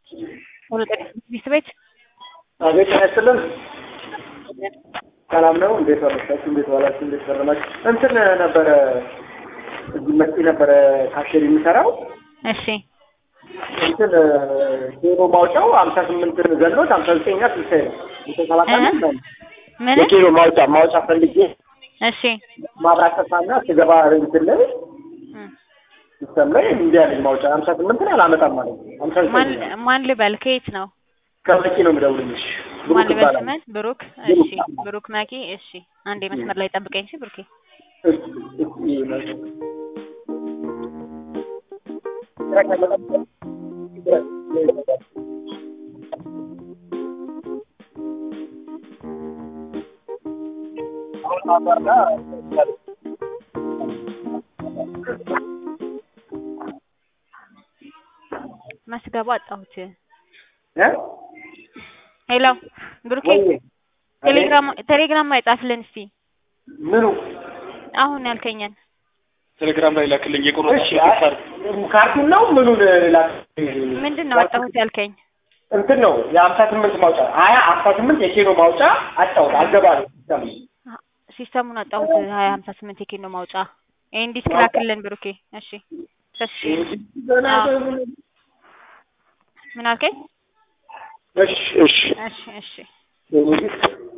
ሚስት ቤት አቤት ያስልን ሰላም ነው። እንዴት ዋላችሁ? እንዴት ዋላችሁ? እንዴት ከረማችሁ? እንትን ነበረ እዚህ መጥቼ ነበረ ካሼር የሚሰራው እሺ እንትን ዜሮ ማውጫው ሀምሳ ስምንትን ዘሎት ሀምሳ ዘጠኛ ስልሳ ነው የተሰባቃለ ምን የኪሎ ማውጫ ማውጫ ፈልጌ እሺ ማብራት ጠፋና ስገባ እንትን ላይ ሲስተም ላይ እንዲህ ያለኝ ማውጫ ሀምሳ ስምንትን አላመጣም ማለት ነው። ሀምሳ ማን ዘጠኝ ማን ልበል ከየት ነው ከመቂ ነው የምደውልልሽ። ማን ብሩክ ልበል ይባላል። ስምን ብሩክ እሺ ብሩክ መኪ እሺ አንዴ መስመር ላይ ጠብቀኝ እሺ ብሩኬ እስ- እስ- መስገባ አጣሁት እ? ሄሎ ብሩኬ ወይ ቴሌግራም ቴሌግራም ላይ ጻፍልን እስቲ ምኑ አሁን ያልከኛን ቴሌግራም ላይ ላክልኝ እሺ የቆረጥኩት አይ፣ ካርድ ካርቱን ነው ምኑን ላክ ምንድን ነው አጣሁት ያልከኝ እንትን ነው የሀምሳ ስምንት ማውጫ ሀያ ሀምሳ ስምንት የኪሎ ማውጫ አጣሁት አልገባ ነው ሲስተም ሲስተሙን አጣሁት ሀያ ሀምሳ ስምንት የኪሎ ማውጫ ይሄ እንዲህ ላክልን ብሩኬ እሺ ተስፋ አዎ። ምን አልከኝ እሺ እሺ እሺ እሺ እሺ